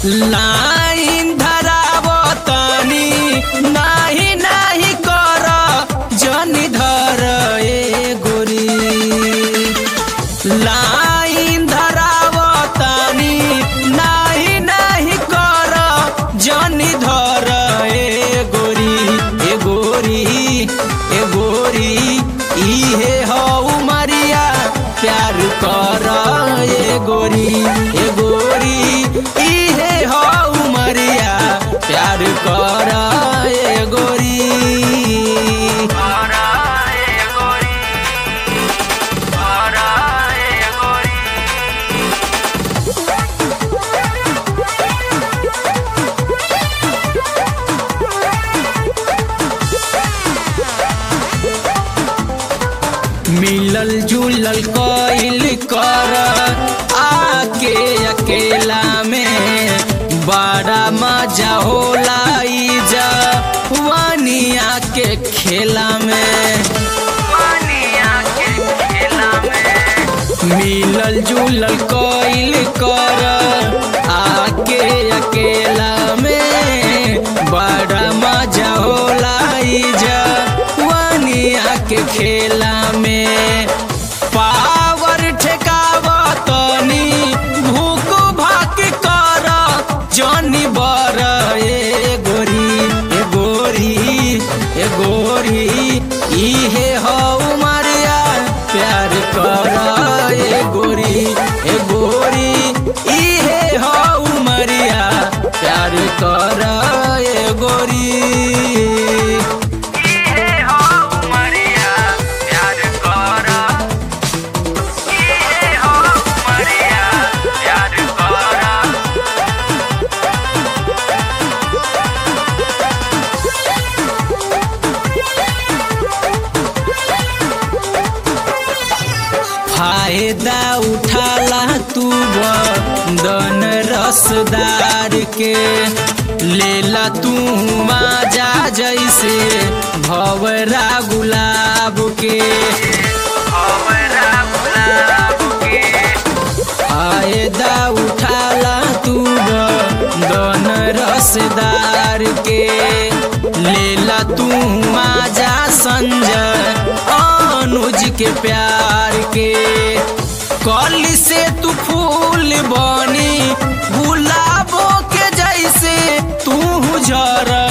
line धरावतनी नाही नाही कर जनी धर ए गोरी लाइन धरावतनी नाही नाही कर जनी धर ए गोरी ए गोरी ए गोरी इहे हौ मरिया प्यार कर ए गोरी ए गोरी इहे हौ मरिया प्यार कर ए गोरी मिलल जुलल कइल कर आके अकेला में बड़ा मजा होला ई जवानिया के खेला में मिलल जुलल कइल कर आके अकेला में बड़ा मजा होला ई जवानिया के खेला में पावर ठेकावतनी भूख भाक कर जनी बर ए गोरी ए गोरी ए गोरी इहे हौ मारिया प्यार कर ए गोरी ए गोरी इहे हौ मरिया प्यार कर ए गोरी फायदा उठाला तू बदन रसदार के लेला तू माजा जैसे भवरा गुलाब के फायदा उठाला तू बदन रसदार के लेला तू माजा संजय अनुज के प्यार के कल से तू फूल बनी गुलाबों के जैसे तू झर